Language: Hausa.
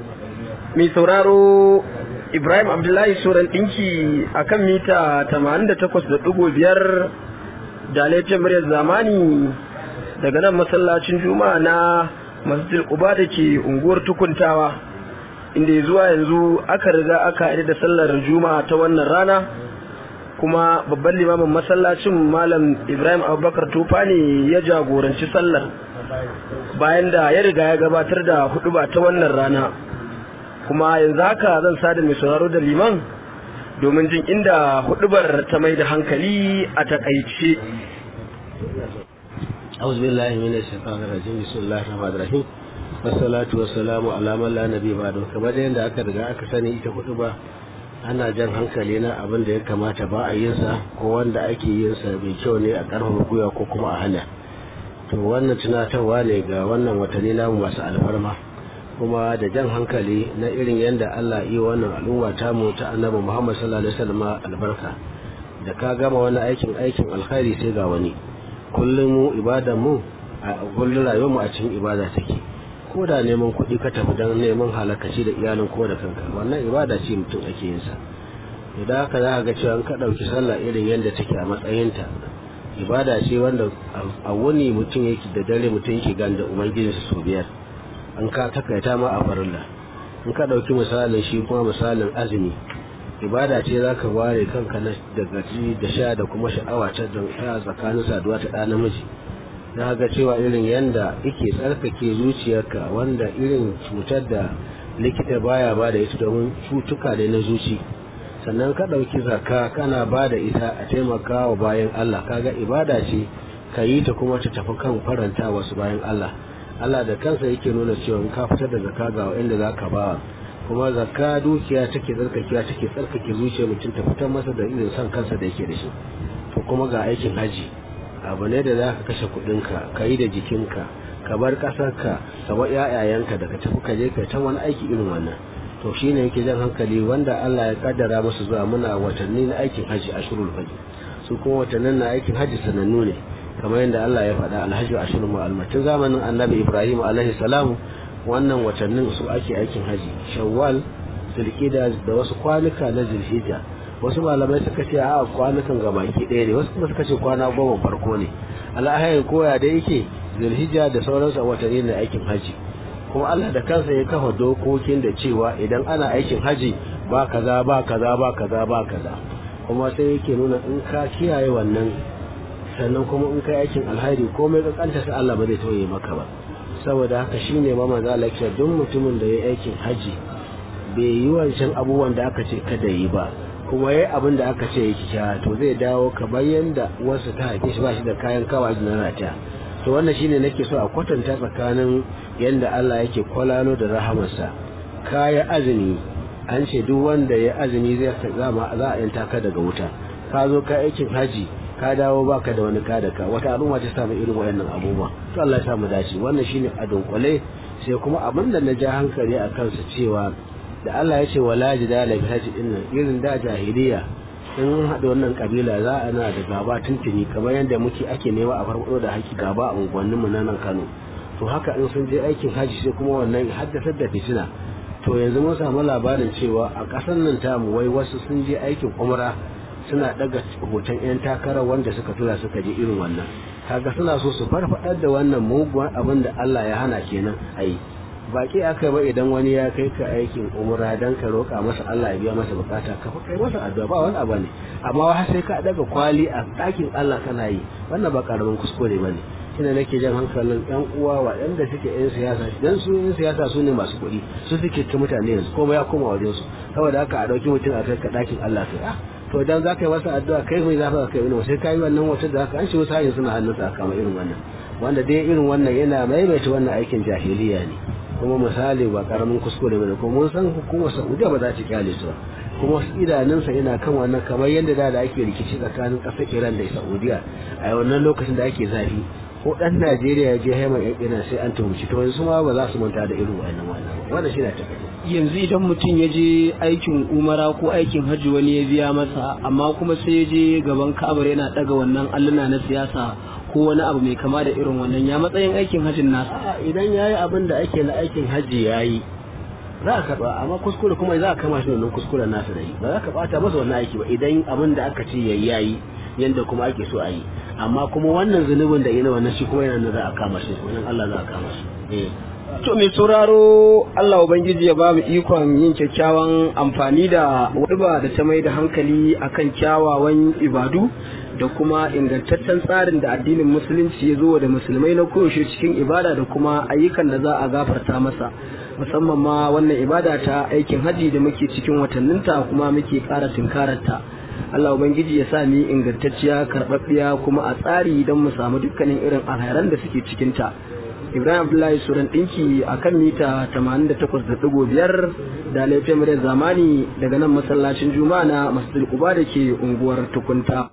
mai sauraro Ibrahim Abdullahi Soran ɗinki a kan mita 88.5 da laifin muryar zamani daga nan masallacin juma'a na masjid Quba da ke unguwar tukuntawa inda zuwa yanzu aka riga aka yi da sallar juma'a ta wannan rana kuma babban limamin masallacin malam Ibrahim Abubakar Tufa ne ya jagoranci sallar bayan da ya riga ya gabatar da huduba ta wannan rana kuma yanzu haka zan sada mai sauraro da liman domin jin inda hudubar ta mai da hankali a takaice أعوذ بالله من الشيطان الرجيم بسم الله الرحمن الرحيم والصلاة والسلام على من لا نبي بعده kamar yadda aka riga aka sani ita hudu ba ana jan hankali na abin da ya kamata ba a yin sa ko wanda ake yin sa mai kyau ne a karfafa gwiwa ko kuma a hana to wannan tunatarwa ne ga wannan watanni namu masu alfarma kuma da jan hankali na irin yadda Allah yi wannan al'umma ta mu ta annabi Muhammad sallallahu alaihi wasallam albarka da ka gama wani aikin aikin alkhairi sai ga wani kullum mu ibadan mu a kullum rayuwar mu a cikin ibada take ko da neman kuɗi ka tafi don neman halakaci da iyalin ko da kanka wannan ibada ce mutum ake yin sa idan haka za ka ga cewa ka ɗauki sallah irin yadda take a matsayinta ibada ce wanda a wuni mutum yake da dare mutum yake ganda ubangijinsa sau biyar an ka takaita ma a farilla in ka ɗauki misalin shi kuma misalin azumi ibada ce za ka ware kanka na daga ci da sha da kuma sha'awa ta tsakanin saduwa ta ɗa namiji na ga cewa irin yanda yake tsarkake zuciyarka wanda irin cutar da likita baya ba da ita domin cutuka ne na zuci sannan ka ɗauki zakka kana ba da ita a taimaka wa bayan Allah kaga ibada ce ka yi ta kuma ta tafi kan faranta wasu bayan Allah Allah da kansa yake nuna cewa in ka fitar da zakka ga inda za ka ba kuma zakka dukiya take tsarkakewa take tsarkake zuciyar mutum ta fitar masa da irin son kansa da yake da shi to kuma ga aikin haji abu ne da za ka kashe kuɗinka ka yi da jikinka ka bar ƙasarka ka bar ƴaƴayenka da ka tafi ka je ka ta wani aiki irin wannan to shine yake jan hankali wanda Allah ya kaddara musu zuwa muna watanni na aikin haji ashurul haji su kuma watannin na aikin haji sanannu ne kamar yadda Allah ya faɗa alhaji ashurul mu'almatin zamanin annabi Ibrahim alaihi salam wannan watannin su ake aikin haji shawwal zulqida da wasu kwanuka na zulhijja wasu malamai suka ce a kwanukan gabaki ɗaya ne wasu kuma suka ce kwana goma farko ne al'ahayar koya da yake zulhijja da sauransu a watanni na aikin haji kuma Allah da kansa ya kafa dokokin da cewa idan ana aikin haji ba kaza ba kaza ba kaza ba kaza kuma sai yake nuna in ka kiyaye wannan sannan kuma in ka aikin alhairi komai kankanta sai Allah ba zai toye maka ba saboda haka shine ma manzo Allah ya duk mutumin da ya aikin haji bai yi wancan abubuwan da aka ce kada yi ba kuma yayi abin da aka ce yake kya to zai dawo kamar yanda wasu ta haife shi ba shi da kayan kawa na rata to wannan shine nake so a kwatanta tsakanin yanda Allah yake kwalalo da rahamarsa kaya azumi an ce duk wanda ya azumi zai zama za a yanta ka daga wuta ka zo ka aikin haji ka dawo baka da wani ka da ka wata al'umma ta samu irin wayannan abubuwa to Allah ya samu dace wannan shine a dunkule sai kuma abin da na ja hankali a kansa cewa da Allah ya ce wala jidala bi haji din nan irin da jahiliya in haɗa wannan kabila za a na da gaba tuntuni kamar yadda muke ake nema a farfado da haki gaba a unguwannin mu nan Kano to haka in sun je aikin haji sai kuma wannan haddasar da fitina to yanzu mun samu labarin cewa a ƙasar nan tamu wai wasu sun je aikin umra suna daga hoton 'yan takarar wanda suka tura suka je irin wannan kaga suna so su farfadar da wannan mugun abin da Allah ya hana kenan ai baki aka ba idan wani ya kai ka aikin umra dan ka roƙa masa Allah ya biya masa bukata ka kai masa addu'a ba wani abu ne amma wa sai ka daga kwali a ɗakin Allah kana yi wannan ba karamin kuskure bane shine nake jan hankalin yan uwa waɗanda suke yan siyasa dan su yan siyasa su ne masu kuɗi su suke ta mutane yanzu komai ya koma wajen su saboda haka a ɗauki mutum a kai ka ɗakin Allah kai ah to dan za ka yi masa addu'a kai mai zafa kai wani sai ka yi wannan wata da haka an shi wasu hanyar suna hannunsa a kama irin wannan wanda dai irin wannan yana maimaita wannan aikin jahiliya ne kuma misali ba karamin kuskure bane kuma mun san hukumar Saudiya ba za ta kyale su ba kuma idanunsa yana kan wannan kamar yadda da da ake rikici tsakanin ƙasar Iran da Saudiya a wannan lokacin da ake zafi ko dan Najeriya ya je haimar yan Iran sai an tuhumci to yanzu ma ba za su manta da irin wannan wannan wannan shi ne ta yanzu idan mutum ya je aikin umara ko aikin hajji wani ya biya masa amma kuma sai ya je gaban kabar yana daga wannan alluna na siyasa ko wani abu mai kama da irin wannan ya matsayin aikin hajjin nasa idan ya yi abin da ake na aikin hajji ya yi za a karba amma kuskure kuma za a kama shi wannan kuskuren nasa da yi ba za ka bata masa wannan aiki ba idan abin da aka ce yayi yayi yanda kuma ake so a yi amma kuma wannan zunubin da yana wannan shi kuma yana za a kama shi wannan Allah za a kama shi eh To mai sauraro Allah Ubangiji ya ba mu ikon yin kyakkyawan amfani da wadba da ta mai da hankali akan kyawawan ibadu da kuma ingantaccen tsarin da addinin musulunci ya zo da musulmai na koyaushe cikin ibada da kuma ayyukan da za a gafarta masa musamman ma wannan ibada ta aikin haji da muke cikin watanninta kuma muke ƙara tunkararta Allah Ubangiji ya sa mu yi ingantacciya karɓaɓɓiya kuma a tsari don mu samu dukkanin irin alhairan da suke cikinta. Ibrahim Abdullahi Suran ɗinki a kan mita 88.5 da laifin muryar zamani daga nan masallacin Juma'a na Masjid Quba da ke unguwar Tukunta.